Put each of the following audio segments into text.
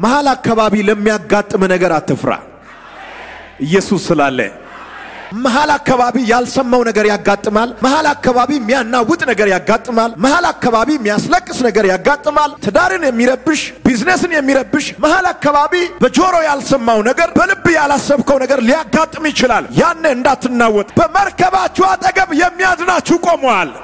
መሀል አካባቢ ለሚያጋጥም ነገር አትፍራ። ኢየሱስ ስላለ መሀል አካባቢ ያልሰማው ነገር ያጋጥማል። መሀል አካባቢ የሚያናውጥ ነገር ያጋጥማል። መሀል አካባቢ የሚያስለቅስ ነገር ያጋጥማል። ትዳርን የሚረብሽ ቢዝነስን የሚረብሽ መሀል አካባቢ በጆሮ ያልሰማው ነገር በልብ ያላሰብከው ነገር ሊያጋጥም ይችላል። ያኔ እንዳትናወጥ፣ በመርከባችሁ አጠገብ የሚያድናችሁ ቆመዋል።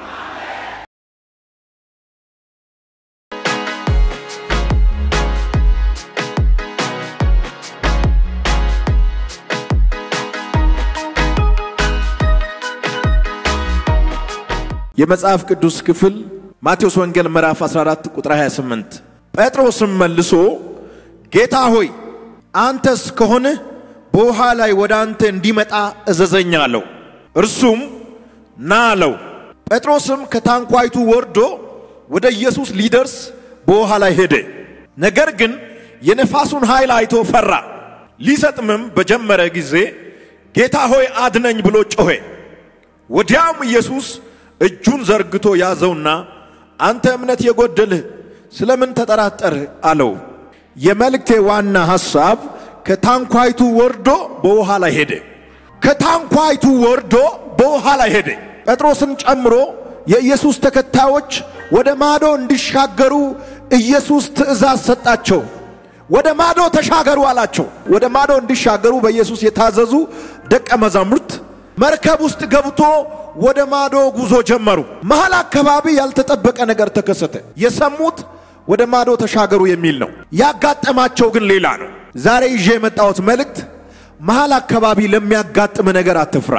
የመጽሐፍ ቅዱስ ክፍል ማቴዎስ ወንጌል ምዕራፍ 14 ቁጥር 28 ጴጥሮስም መልሶ ጌታ ሆይ አንተስ ከሆንህ በውሃ ላይ ወደ አንተ እንዲመጣ እዘዘኝ አለው። እርሱም ና አለው። ጴጥሮስም ከታንኳይቱ ወርዶ ወደ ኢየሱስ ሊደርስ በውሃ ላይ ሄደ። ነገር ግን የነፋሱን ኃይል አይቶ ፈራ። ሊሰጥምም በጀመረ ጊዜ ጌታ ሆይ አድነኝ ብሎ ጮኸ። ወዲያውም ኢየሱስ እጁን ዘርግቶ ያዘውና አንተ እምነት የጎደልህ ስለምን ተጠራጠርህ አለው። የመልእክቴ ዋና ሐሳብ ከታንኳይቱ ወርዶ በውሃ ላይ ሄደ። ከታንኳይቱ ወርዶ በውሃ ላይ ሄደ። ጴጥሮስን ጨምሮ የኢየሱስ ተከታዮች ወደ ማዶ እንዲሻገሩ ኢየሱስ ትእዛዝ ሰጣቸው። ወደ ማዶ ተሻገሩ አላቸው። ወደ ማዶ እንዲሻገሩ በኢየሱስ የታዘዙ ደቀ መዛሙርት መርከብ ውስጥ ገብቶ ወደ ማዶ ጉዞ ጀመሩ። መሃል አካባቢ ያልተጠበቀ ነገር ተከሰተ። የሰሙት ወደ ማዶ ተሻገሩ የሚል ነው። ያጋጠማቸው ግን ሌላ ነው። ዛሬ ይዤ የመጣሁት መልእክት መሃል አካባቢ ለሚያጋጥም ነገር አትፍራ።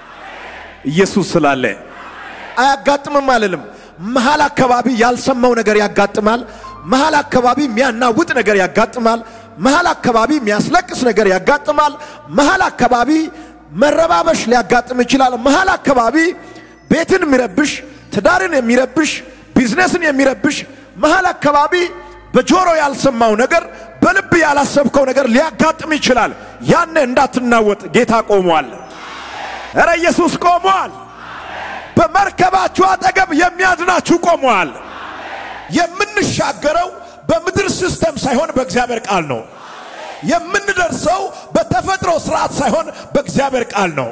ኢየሱስ ስላለ አያጋጥምም አልልም። መሃል አካባቢ ያልሰማው ነገር ያጋጥማል። መሃል አካባቢ የሚያናውጥ ነገር ያጋጥማል። መሃል አካባቢ የሚያስለቅስ ነገር ያጋጥማል። መሃል አካባቢ መረባበሽ ሊያጋጥም ይችላል። መሃል አካባቢ ቤትን የሚረብሽ ትዳርን የሚረብሽ ቢዝነስን የሚረብሽ መሃል አካባቢ በጆሮ ያልሰማው ነገር በልብ ያላሰብከው ነገር ሊያጋጥም ይችላል። ያኔ እንዳትናወጥ ጌታ ቆሟል። እረ ኢየሱስ ቆሟል። በመርከባችሁ አጠገብ የሚያድናችሁ ቆሟል። የምንሻገረው በምድር ሲስተም ሳይሆን በእግዚአብሔር ቃል ነው። የምንደርሰው በተፈጥሮ ስርዓት ሳይሆን በእግዚአብሔር ቃል ነው።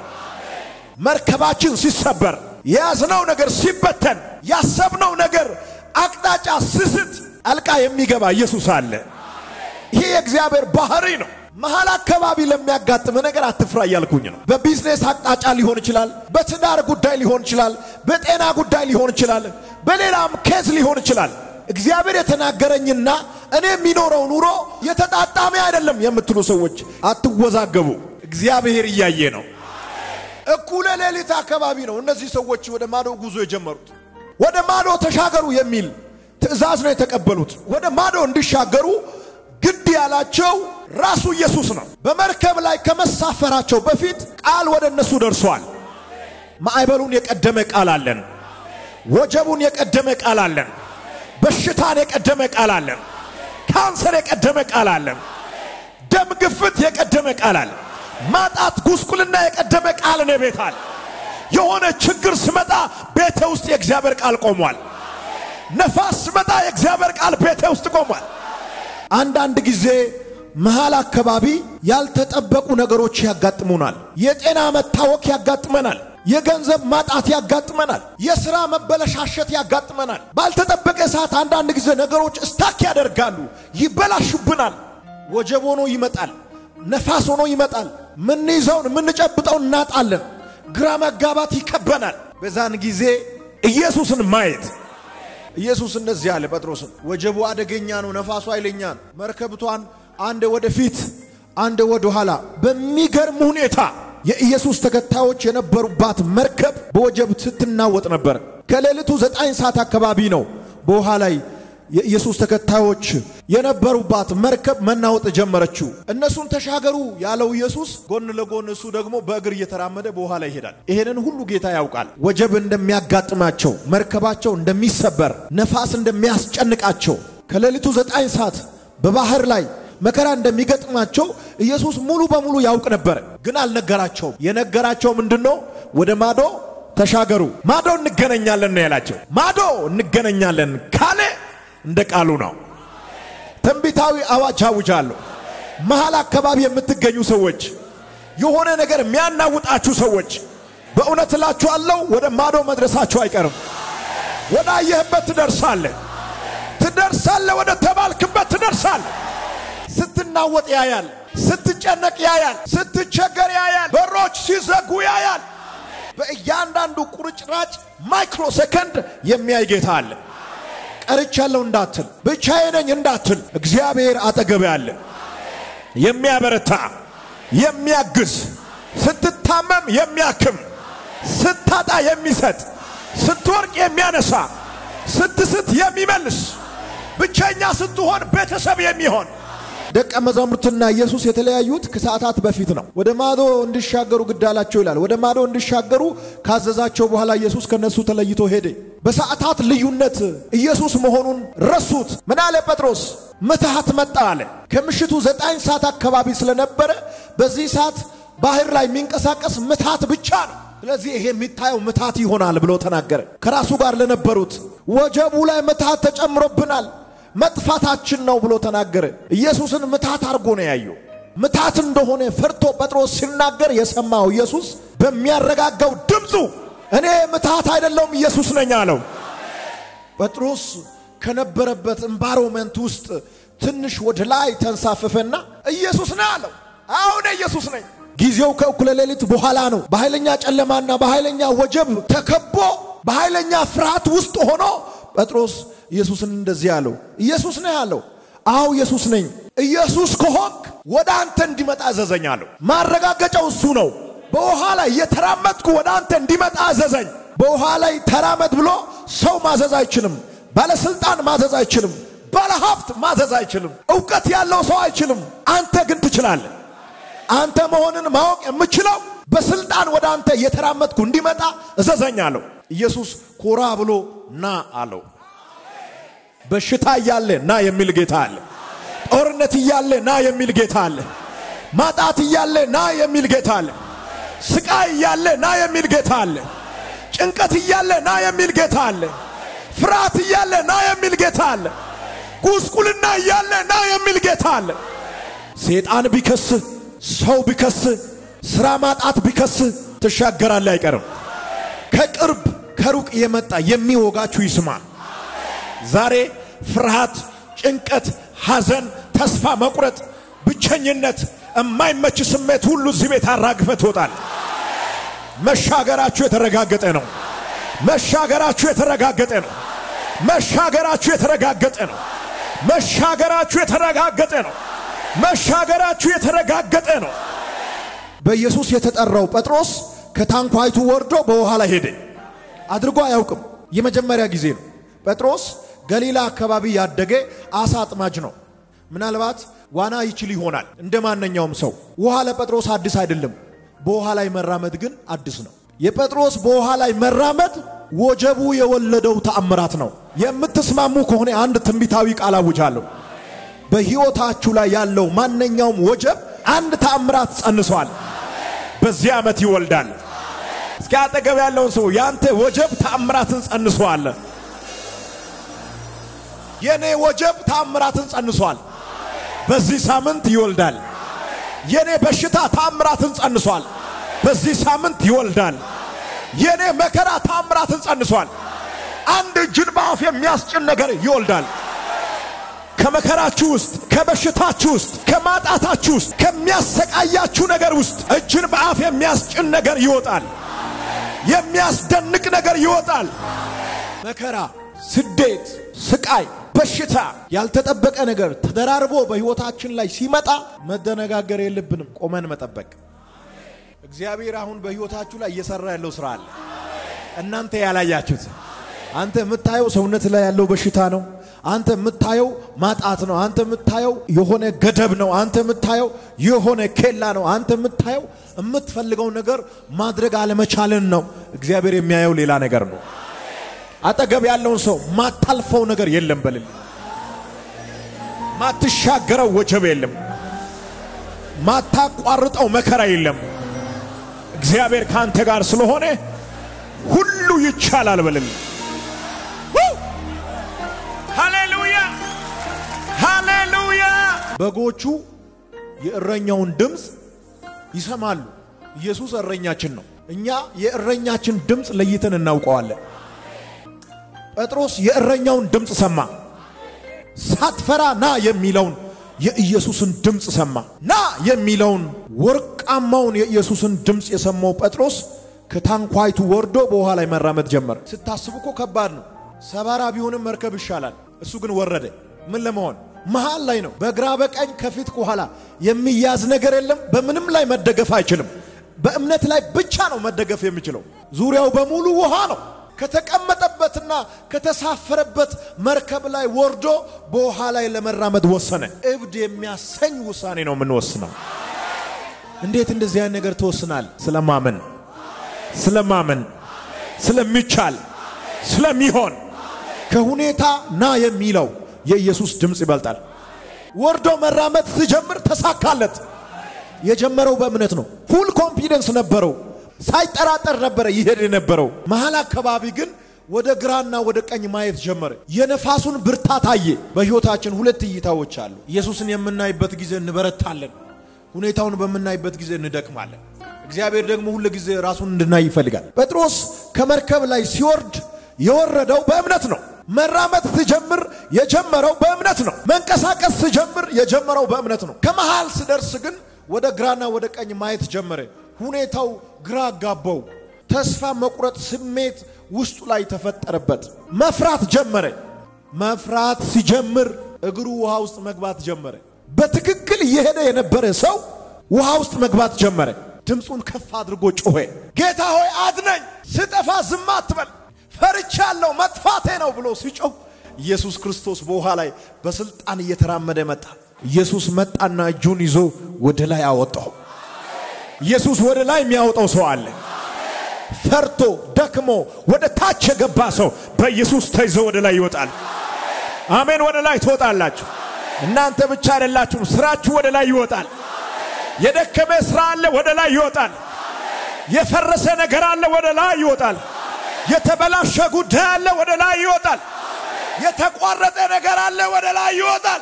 መርከባችን ሲሰበር፣ የያዝነው ነገር ሲበተን፣ ያሰብነው ነገር አቅጣጫ ስስት አልቃ የሚገባ ኢየሱስ አለ። ይሄ የእግዚአብሔር ባህሪ ነው። መሀል አካባቢ ለሚያጋጥም ነገር አትፍራ እያልኩኝ ነው። በቢዝነስ አቅጣጫ ሊሆን ይችላል፣ በትዳር ጉዳይ ሊሆን ይችላል፣ በጤና ጉዳይ ሊሆን ይችላል፣ በሌላም ኬዝ ሊሆን ይችላል። እግዚአብሔር የተናገረኝና እኔ የሚኖረው ኑሮ የተጣጣሚ አይደለም የምትሉ ሰዎች አትወዛገቡ። እግዚአብሔር እያየ ነው። እኩለ ሌሊት አካባቢ ነው እነዚህ ሰዎች ወደ ማዶ ጉዞ የጀመሩት። ወደ ማዶ ተሻገሩ የሚል ትእዛዝ ነው የተቀበሉት። ወደ ማዶ እንዲሻገሩ ግድ ያላቸው ራሱ ኢየሱስ ነው። በመርከብ ላይ ከመሳፈራቸው በፊት ቃል ወደ እነሱ ደርሷል። ማዕበሉን የቀደመ ቃል አለን። ወጀቡን የቀደመ ቃል አለን። በሽታን የቀደመ ቃል አለን። ካንሰር የቀደመ ቃል አለን። ደም ግፍት የቀደመ ቃል አለን። ማጣት፣ ጉስቁልና የቀደመ ቃል እኔ ቤት አለ። የሆነ ችግር ስመጣ ቤቴ ውስጥ የእግዚአብሔር ቃል ቆሟል። ነፋስ ስመጣ የእግዚአብሔር ቃል ቤቴ ውስጥ ቆሟል። አንዳንድ ጊዜ መሃል አካባቢ ያልተጠበቁ ነገሮች ያጋጥሙናል። የጤና መታወክ ያጋጥመናል። የገንዘብ ማጣት ያጋጥመናል። የሥራ መበለሻሸት ያጋጥመናል። ባልተጠበቀ ሰዓት አንዳንድ ጊዜ ነገሮች እስታክ ያደርጋሉ፣ ይበላሹብናል። ወጀብ ሆኖ ይመጣል፣ ነፋስ ሆኖ ይመጣል። ምንይዘውን ምንጨብጠውን እናጣለን። ግራ መጋባት ይከበናል። በዛን ጊዜ ኢየሱስን ማየት ኢየሱስ እንደዚህ አለ ጴጥሮስን፣ ወጀቡ አደገኛ ነው፣ ነፋሱ ኃይለኛ ነው። መርከብቷን አንድ ወደፊት አንድ ወደ ኋላ በሚገርም ሁኔታ የኢየሱስ ተከታዮች የነበሩባት መርከብ በወጀብ ስትናወጥ ነበር። ከሌሊቱ ዘጠኝ ሰዓት አካባቢ ነው በውሃ ላይ የኢየሱስ ተከታዮች የነበሩባት መርከብ መናወጥ ጀመረችው። እነሱን ተሻገሩ ያለው ኢየሱስ ጎን ለጎን እሱ ደግሞ በእግር እየተራመደ በውሃ ላይ ይሄዳል። ይሄንን ሁሉ ጌታ ያውቃል። ወጀብ እንደሚያጋጥማቸው፣ መርከባቸው እንደሚሰበር፣ ነፋስ እንደሚያስጨንቃቸው፣ ከሌሊቱ ዘጠኝ ሰዓት በባህር ላይ መከራ እንደሚገጥማቸው ኢየሱስ ሙሉ በሙሉ ያውቅ ነበር፣ ግን አልነገራቸውም። የነገራቸው ምንድን ነው? ወደ ማዶ ተሻገሩ፣ ማዶ እንገናኛለን ነው ያላቸው። ማዶ እንገናኛለን ካለ እንደ ቃሉ ነው። ትንቢታዊ አዋጅ አውጃለሁ። መሃል አካባቢ የምትገኙ ሰዎች፣ የሆነ ነገር የሚያናውጣችሁ ሰዎች በእውነት እላችኋለሁ ወደ ማዶ መድረሳችሁ አይቀርም። ወደ አየህበት ትደርሳለህ፣ ትደርሳለህ፣ ወደ ተባልክበት ትደርሳለህ። ስትናወጥ ያያል፣ ስትጨነቅ ያያል፣ ስትቸገር ያያል፣ በሮች ሲዘጉ ያያል። በእያንዳንዱ ቁርጭራጭ ማይክሮ ሰከንድ የሚያይ ጌታ አለ። ቀርቻለሁ እንዳትል፣ ብቻዬ ነኝ እንዳትል፣ እግዚአብሔር አጠገብ ያለ የሚያበረታ የሚያግዝ፣ ስትታመም የሚያክም፣ ስታጣ የሚሰጥ፣ ስትወርቅ የሚያነሳ፣ ስትስት የሚመልስ፣ ብቸኛ ስትሆን ቤተሰብ የሚሆን ደቀ መዛሙርትና ኢየሱስ የተለያዩት ከሰዓታት በፊት ነው። ወደ ማዶ እንዲሻገሩ ግድ አላቸው ይላል። ወደ ማዶ እንዲሻገሩ ካዘዛቸው በኋላ ኢየሱስ ከነሱ ተለይቶ ሄደ። በሰዓታት ልዩነት ኢየሱስ መሆኑን ረሱት። ምን አለ ጴጥሮስ? ምትሃት መጣ አለ። ከምሽቱ ዘጠኝ ሰዓት አካባቢ ስለነበረ በዚህ ሰዓት ባህር ላይ የሚንቀሳቀስ ምትሃት ብቻ ነው። ስለዚህ ይሄ የሚታየው ምትሃት ይሆናል ብሎ ተናገረ። ከራሱ ጋር ለነበሩት ወጀቡ ላይ ምትሃት ተጨምሮብናል መጥፋታችን ነው ብሎ ተናገረ። ኢየሱስን ምታት አድርጎ ነው ያየው። ምታት እንደሆነ ፈርቶ ጴጥሮስ ሲናገር የሰማው ኢየሱስ በሚያረጋጋው ድምፁ እኔ ምታት አይደለሁም ኢየሱስ ነኝ አለው። ጴጥሮስ ከነበረበት ኤንቫይሮመንት ውስጥ ትንሽ ወደ ላይ ተንሳፈፈና ኢየሱስ ነህ አለው። አሁን ኢየሱስ ነኝ። ጊዜው ከእኩለ ሌሊት በኋላ ነው። በኃይለኛ ጨለማና በኃይለኛ ወጀብ ተከቦ በኃይለኛ ፍርሃት ውስጥ ሆኖ ጴጥሮስ ኢየሱስን እንደዚህ አለው። ኢየሱስ ነህ አለው። አዎ ኢየሱስ ነኝ። ኢየሱስ ከሆንክ ወደ አንተ እንዲመጣ አዘዘኝ አለው። ማረጋገጫው እሱ ነው። በውሃ ላይ እየተራመድኩ ወደ አንተ እንዲመጣ አዘዘኝ። በውሃ ላይ ተራመድ ብሎ ሰው ማዘዝ አይችልም። ባለስልጣን ማዘዝ አይችልም። ባለሀብት ማዘዝ አይችልም። እውቀት ያለው ሰው አይችልም። አንተ ግን ትችላለህ። አንተ መሆንን ማወቅ የምችለው በስልጣን ወደ አንተ እየተራመድኩ እንዲመጣ እዘዘኝ አለው። ኢየሱስ ኮራ ብሎ ና አለው። በሽታ እያለ ና የሚል ጌታ አለ። ጦርነት እያለ ና የሚል ጌታ አለ። ማጣት እያለ ና የሚል ጌታ አለ። ስቃይ እያለ ና የሚል ጌታ አለ። ጭንቀት እያለ ና የሚል ጌታ አለ። ፍርሃት እያለ ና የሚል ጌታ አለ። ጉስቁልና እያለ ና የሚል ጌታ አለ። ሰይጣን ቢከስህ፣ ሰው ቢከስህ፣ ስራ ማጣት ቢከስህ ትሻገራለህ አይቀርም። ከቅርብ ከሩቅ የመጣ የሚወጋችሁ ይስማ። ዛሬ ፍርሃት፣ ጭንቀት፣ ሐዘን፣ ተስፋ መቁረጥ፣ ብቸኝነት፣ የማይመች ስሜት ሁሉ እዚህ ቤት አራግፈ ትወጣል። መሻገራችሁ የተረጋገጠ ነው። መሻገራችሁ የተረጋገጠ ነው። መሻገራችሁ የተረጋገጠ ነው። መሻገራችሁ የተረጋገጠ ነው። መሻገራችሁ የተረጋገጠ ነው። በኢየሱስ የተጠራው ጴጥሮስ ከታንኳይቱ ወርዶ በውሃ ላይ ሄደ። አድርጎ አያውቅም። የመጀመሪያ ጊዜ ነው። ጴጥሮስ ገሊላ አካባቢ ያደገ አሳ አጥማጅ ነው። ምናልባት ዋና ይችል ይሆናል እንደ ማንኛውም ሰው። ውሃ ለጴጥሮስ አዲስ አይደለም። በውሃ ላይ መራመድ ግን አዲስ ነው። የጴጥሮስ በውሃ ላይ መራመድ ወጀቡ የወለደው ተአምራት ነው። የምትስማሙ ከሆነ አንድ ትንቢታዊ ቃል አውጃለሁ። በሕይወታችሁ ላይ ያለው ማንኛውም ወጀብ አንድ ተአምራት ጸንሷል። በዚህ ዓመት ይወልዳል። እስኪ አጠገብ ያለውን ሰው ያንተ ወጀብ ተአምራትን ጸንሷል። የኔ ወጀብ ተአምራትን ጸንሷል። በዚህ ሳምንት ይወልዳል። የኔ በሽታ ተአምራትን ጸንሷል። በዚህ ሳምንት ይወልዳል። የኔ መከራ ተአምራትን ጸንሷል። አንድ እጅን በአፍ የሚያስጭን ነገር ይወልዳል። ከመከራችሁ ውስጥ፣ ከበሽታችሁ ውስጥ፣ ከማጣታችሁ ውስጥ፣ ከሚያሰቃያችሁ ነገር ውስጥ እጅን በአፍ የሚያስጭን ነገር ይወጣል። የሚያስደንቅ ነገር ይወጣል። መከራ፣ ስደት፣ ስቃይ፣ በሽታ፣ ያልተጠበቀ ነገር ተደራርቦ በሕይወታችን ላይ ሲመጣ መደነጋገር የለብንም። ቆመን መጠበቅ። እግዚአብሔር አሁን በሕይወታችሁ ላይ እየሰራ ያለው ስራ አለ። እናንተ ያላያችሁት። አንተ የምታየው ሰውነት ላይ ያለው በሽታ ነው። አንተ የምታየው ማጣት ነው። አንተ የምታየው የሆነ ገደብ ነው። አንተ የምታየው የሆነ ኬላ ነው። አንተ የምታየው የምትፈልገው ነገር ማድረግ አለመቻልን ነው። እግዚአብሔር የሚያየው ሌላ ነገር ነው። አጠገብ ያለውን ሰው ማታልፈው ነገር የለም በልል። ማትሻገረው ወጀብ የለም። ማታቋርጠው መከራ የለም። እግዚአብሔር ካንተ ጋር ስለሆነ ሁሉ ይቻላል በልል። ሃሌሉያ ሃሌሉያ በጎቹ የእረኛውን ድምፅ ይሰማሉ። ኢየሱስ እረኛችን ነው። እኛ የእረኛችን ድምፅ ለይተን እናውቀዋለን። ጴጥሮስ የእረኛውን ድምፅ ሰማ። ሳትፈራ ና የሚለውን የኢየሱስን ድምፅ ሰማ። ና የሚለውን ወርቃማውን የኢየሱስን ድምፅ የሰማው ጴጥሮስ ከታንኳይቱ ወርዶ በውሃ ላይ መራመድ ጀመረ። ስታስቡ እኮ ከባድ ነው። ሰባራ ቢሆንም መርከብ ይሻላል። እሱ ግን ወረደ። ምን ለመሆን መሃል ላይ ነው። በግራ በቀኝ ከፊት ከኋላ የሚያዝ ነገር የለም። በምንም ላይ መደገፍ አይችልም። በእምነት ላይ ብቻ ነው መደገፍ የሚችለው። ዙሪያው በሙሉ ውሃ ነው። ከተቀመጠበትና ከተሳፈረበት መርከብ ላይ ወርዶ በውሃ ላይ ለመራመድ ወሰነ። እብድ የሚያሰኝ ውሳኔ ነው የምንወስነው። እንዴት እንደዚህ አይነት ነገር ትወስናል? ስለማመን ስለማመን ስለሚቻል ስለሚሆን ከሁኔታ ና የሚለው የኢየሱስ ድምፅ ይበልጣል። ወርዶ መራመድ ሲጀምር ተሳካለት። የጀመረው በእምነት ነው። ፉል ኮንፊደንስ ነበረው። ሳይጠራጠር ነበረ ይሄድ የነበረው። መሀል አካባቢ ግን ወደ ግራና ወደ ቀኝ ማየት ጀመረ። የነፋሱን ብርታት አየ። በሕይወታችን ሁለት እይታዎች አሉ። ኢየሱስን የምናይበት ጊዜ እንበረታለን፣ ሁኔታውን በምናይበት ጊዜ እንደክማለን። እግዚአብሔር ደግሞ ሁል ጊዜ ራሱን እንድናይ ይፈልጋል። ጴጥሮስ ከመርከብ ላይ ሲወርድ የወረደው በእምነት ነው። መራመድ ሲጀምር የጀመረው በእምነት ነው። መንቀሳቀስ ሲጀምር የጀመረው በእምነት ነው። ከመሃል ስደርስ ግን ወደ ግራና ወደ ቀኝ ማየት ጀመረ። ሁኔታው ግራ አጋባው። ተስፋ መቁረጥ ስሜት ውስጡ ላይ ተፈጠረበት። መፍራት ጀመረ። መፍራት ሲጀምር እግሩ ውሃ ውስጥ መግባት ጀመረ። በትክክል እየሄደ የነበረ ሰው ውሃ ውስጥ መግባት ጀመረ። ድምፁን ከፍ አድርጎ ጮኸ። ጌታ ሆይ አድነኝ፣ ስጠፋ ዝም አትበል፣ ፈርቻለሁ፣ መጥፋቴ ነው ብሎ ሲጮህ ኢየሱስ ክርስቶስ በውሃ ላይ በስልጣን እየተራመደ መጣ። ኢየሱስ መጣና እጁን ይዞ ወደ ላይ አወጣው። ኢየሱስ ወደ ላይ የሚያወጣው ሰው አለ። ፈርቶ ደክሞ ወደ ታች የገባ ሰው በኢየሱስ ተይዞ ወደ ላይ ይወጣል። አሜን። ወደ ላይ ትወጣላችሁ። እናንተ ብቻ አይደላችሁም። ስራችሁ ወደ ላይ ይወጣል። የደከመ ስራ አለ፣ ወደ ላይ ይወጣል። የፈረሰ ነገር አለ፣ ወደ ላይ ይወጣል። የተበላሸ ጉዳይ አለ፣ ወደ ላይ ይወጣል። የተቋረጠ ነገር አለ፣ ወደ ላይ ይወጣል።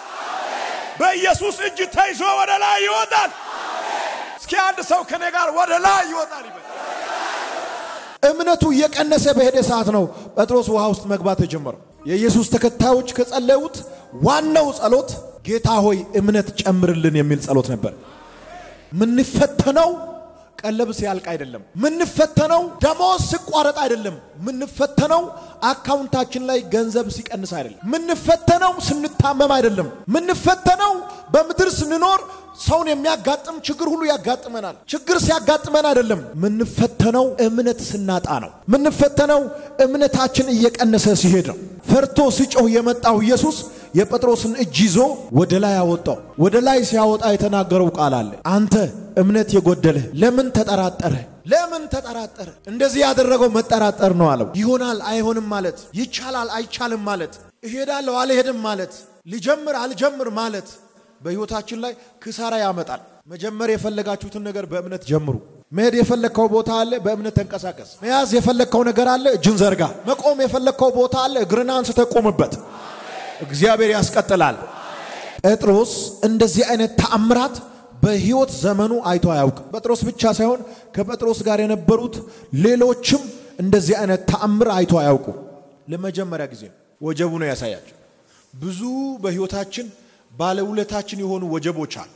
በኢየሱስ እጅ ተይዞ ወደ ላይ ይወጣል። እስኪ አንድ ሰው ከኔ ጋር ወደ ላይ ይወጣል ይበል። እምነቱ እየቀነሰ በሄደ ሰዓት ነው ጴጥሮስ ውሃ ውስጥ መግባት የጀመረው። የኢየሱስ ተከታዮች ከጸለዩት ዋናው ጸሎት ጌታ ሆይ እምነት ጨምርልን የሚል ጸሎት ነበር። ምንፈተነው ቀለብ ሲያልቅ አይደለም። ምንፈተነው ደሞዝ ሲቋረጥ አይደለም። ምንፈተነው አካውንታችን ላይ ገንዘብ ሲቀንስ አይደለም። ምንፈተነው ስንታመም አይደለም። ምንፈተነው በምድር ስንኖር ሰውን የሚያጋጥም ችግር ሁሉ ያጋጥመናል። ችግር ሲያጋጥመን አይደለም። ምንፈተነው እምነት ስናጣ ነው። ምንፈተነው እምነታችን እየቀነሰ ሲሄድ ነው። ፈርቶ ሲጮህ የመጣው ኢየሱስ የጴጥሮስን እጅ ይዞ ወደ ላይ አወጣው። ወደ ላይ ሲያወጣ የተናገረው ቃል አለ። አንተ እምነት የጎደለህ ለምን ተጠራጠረ? ለምን ተጠራጠረ? እንደዚህ ያደረገው መጠራጠር ነው አለው። ይሆናል አይሆንም ማለት፣ ይቻላል አይቻልም ማለት፣ እሄዳለሁ አልሄድም ማለት፣ ልጀምር አልጀምር ማለት በሕይወታችን ላይ ክሳራ ያመጣል። መጀመር የፈለጋችሁትን ነገር በእምነት ጀምሩ። መሄድ የፈለግከው ቦታ አለ፣ በእምነት ተንቀሳቀስ። መያዝ የፈለግከው ነገር አለ፣ እጅን ዘርጋ። መቆም የፈለግከው ቦታ አለ፣ እግርን አንስተህ ቆምበት። እግዚአብሔር ያስቀጥላል። ጴጥሮስ እንደዚህ አይነት ተአምራት በሕይወት ዘመኑ አይቶ አያውቅም። ጴጥሮስ ብቻ ሳይሆን ከጴጥሮስ ጋር የነበሩት ሌሎችም እንደዚህ አይነት ተአምር አይቶ አያውቁ። ለመጀመሪያ ጊዜ ወጀቡ ነው ያሳያቸው። ብዙ በሕይወታችን ባለውለታችን የሆኑ ወጀቦች አሉ፣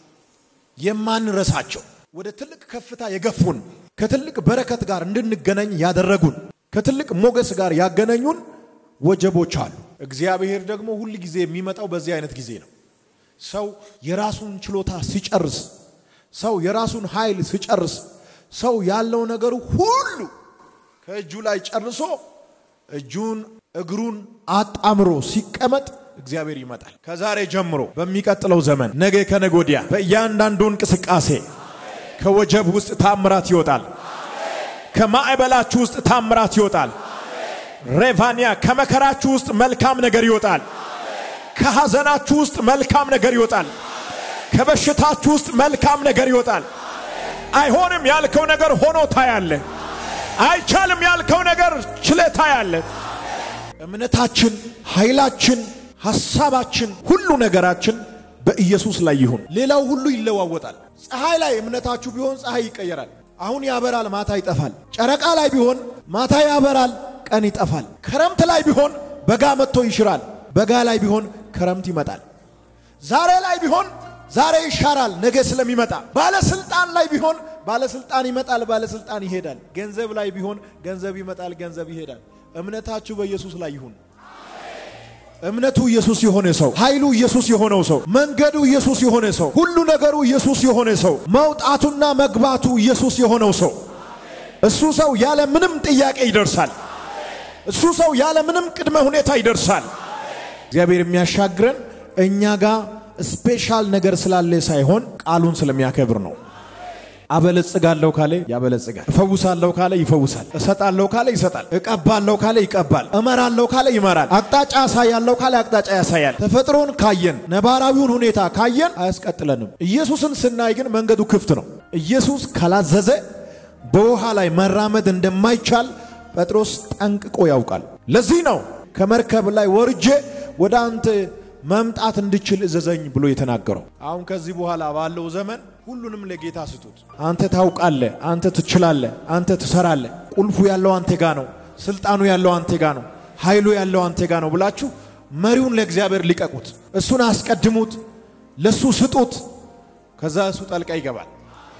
የማንረሳቸው ወደ ትልቅ ከፍታ የገፉን፣ ከትልቅ በረከት ጋር እንድንገናኝ ያደረጉን፣ ከትልቅ ሞገስ ጋር ያገናኙን ወጀቦች አሉ። እግዚአብሔር ደግሞ ሁል ጊዜ የሚመጣው በዚህ አይነት ጊዜ ነው። ሰው የራሱን ችሎታ ሲጨርስ፣ ሰው የራሱን ኃይል ሲጨርስ፣ ሰው ያለው ነገሩ ሁሉ ከእጁ ላይ ጨርሶ እጁን እግሩን አጣምሮ ሲቀመጥ እግዚአብሔር ይመጣል። ከዛሬ ጀምሮ በሚቀጥለው ዘመን ነገ ከነገ ወዲያ በእያንዳንዱ እንቅስቃሴ ከወጀብ ውስጥ ታምራት ይወጣል። ከማዕበላችሁ ውስጥ ታምራት ይወጣል። ሬቫኒያ ከመከራችሁ ውስጥ መልካም ነገር ይወጣል። ከሐዘናችሁ ውስጥ መልካም ነገር ይወጣል። ከበሽታችሁ ውስጥ መልካም ነገር ይወጣል። አይሆንም ያልከው ነገር ሆኖ ታያለ። አይቻልም ያልከው ነገር ችለ ታያለ። እምነታችን፣ ኃይላችን፣ ሐሳባችን፣ ሁሉ ነገራችን በኢየሱስ ላይ ይሁን። ሌላው ሁሉ ይለዋወጣል። ፀሐይ ላይ እምነታችሁ ቢሆን ፀሐይ ይቀየራል። አሁን ያበራል፣ ማታ ይጠፋል። ጨረቃ ላይ ቢሆን ማታ ያበራል፣ ቀን ይጠፋል። ክረምት ላይ ቢሆን በጋ መጥቶ ይሽራል፣ በጋ ላይ ቢሆን ክረምት ይመጣል። ዛሬ ላይ ቢሆን ዛሬ ይሻራል፣ ነገ ስለሚመጣ። ባለስልጣን ላይ ቢሆን ባለስልጣን ይመጣል፣ ባለስልጣን ይሄዳል። ገንዘብ ላይ ቢሆን ገንዘብ ይመጣል፣ ገንዘብ ይሄዳል። እምነታችሁ በኢየሱስ ላይ ይሁን። እምነቱ ኢየሱስ የሆነ ሰው፣ ኃይሉ ኢየሱስ የሆነው ሰው፣ መንገዱ ኢየሱስ የሆነ ሰው፣ ሁሉ ነገሩ ኢየሱስ የሆነ ሰው፣ መውጣቱና መግባቱ ኢየሱስ የሆነው ሰው፣ እሱ ሰው ያለ ምንም ጥያቄ ይደርሳል። እሱ ሰው ያለ ምንም ቅድመ ሁኔታ ይደርሳል። እግዚአብሔር የሚያሻግረን እኛ ጋር ስፔሻል ነገር ስላለ ሳይሆን ቃሉን ስለሚያከብር ነው። አበለጽጋለሁ ካለ ያበለጽጋል። እፈውሳለሁ ካለ ይፈውሳል። እሰጣለሁ ካለ ይሰጣል። እቀባለሁ ካለ ይቀባል። እመራለሁ ካለ ይመራል። አቅጣጫ ያሳያለሁ ካለ አቅጣጫ ያሳያል። ተፈጥሮን ካየን ነባራዊውን ሁኔታ ካየን አያስቀጥለንም። ኢየሱስን ስናይ ግን መንገዱ ክፍት ነው። ኢየሱስ ካላዘዘ በውሃ ላይ መራመድ እንደማይቻል ጴጥሮስ ጠንቅቆ ያውቃል። ለዚህ ነው ከመርከብ ላይ ወርጄ ወደ አንተ መምጣት እንድችል እዘዘኝ ብሎ የተናገረው። አሁን ከዚህ በኋላ ባለው ዘመን ሁሉንም ለጌታ ስጡት። አንተ ታውቃለህ፣ አንተ ትችላለህ፣ አንተ ትሰራለህ፣ ቁልፉ ያለው አንተ ጋ ነው፣ ስልጣኑ ያለው አንተ ጋ ነው፣ ኃይሉ ያለው አንተ ጋ ነው ብላችሁ መሪውን ለእግዚአብሔር ሊቀቁት፣ እሱን አስቀድሙት፣ ለሱ ስጡት። ከዛ እሱ ጠልቃ ይገባል።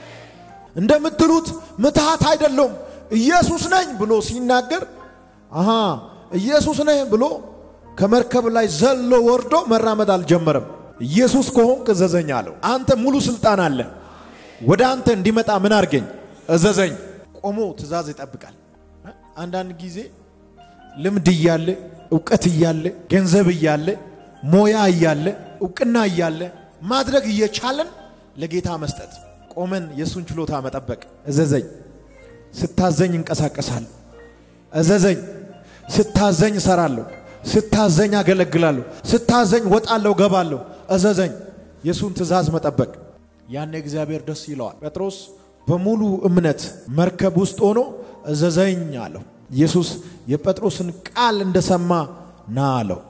እንደምትሉት ምትሃት አይደለም ኢየሱስ ነኝ ብሎ ሲናገር አሃ ኢየሱስ ነኝ ብሎ ከመርከብ ላይ ዘሎ ወርዶ መራመድ አልጀመረም። ኢየሱስ ከሆንክ እዘዘኝ አለው። አንተ ሙሉ ስልጣን አለ። ወደ አንተ እንዲመጣ ምን አርገኝ? እዘዘኝ። ቆሞ ትእዛዝ ይጠብቃል። አንዳንድ ጊዜ ልምድ እያለ እውቀት እያለ ገንዘብ እያለ ሞያ እያለ እውቅና እያለ ማድረግ እየቻለን ለጌታ መስጠት ቆመን የእሱን ችሎታ መጠበቅ። እዘዘኝ፣ ስታዘኝ እንቀሳቀሳለሁ። እዘዘኝ፣ ስታዘኝ እሰራለሁ ስታዘኝ አገለግላለሁ። ስታዘኝ ወጣለሁ፣ ገባለሁ። እዘዘኝ። የእሱን ትእዛዝ መጠበቅ ያኔ እግዚአብሔር ደስ ይለዋል። ጴጥሮስ በሙሉ እምነት መርከብ ውስጥ ሆኖ እዘዘኝ አለው። ኢየሱስ የጴጥሮስን ቃል እንደሰማ ና አለው።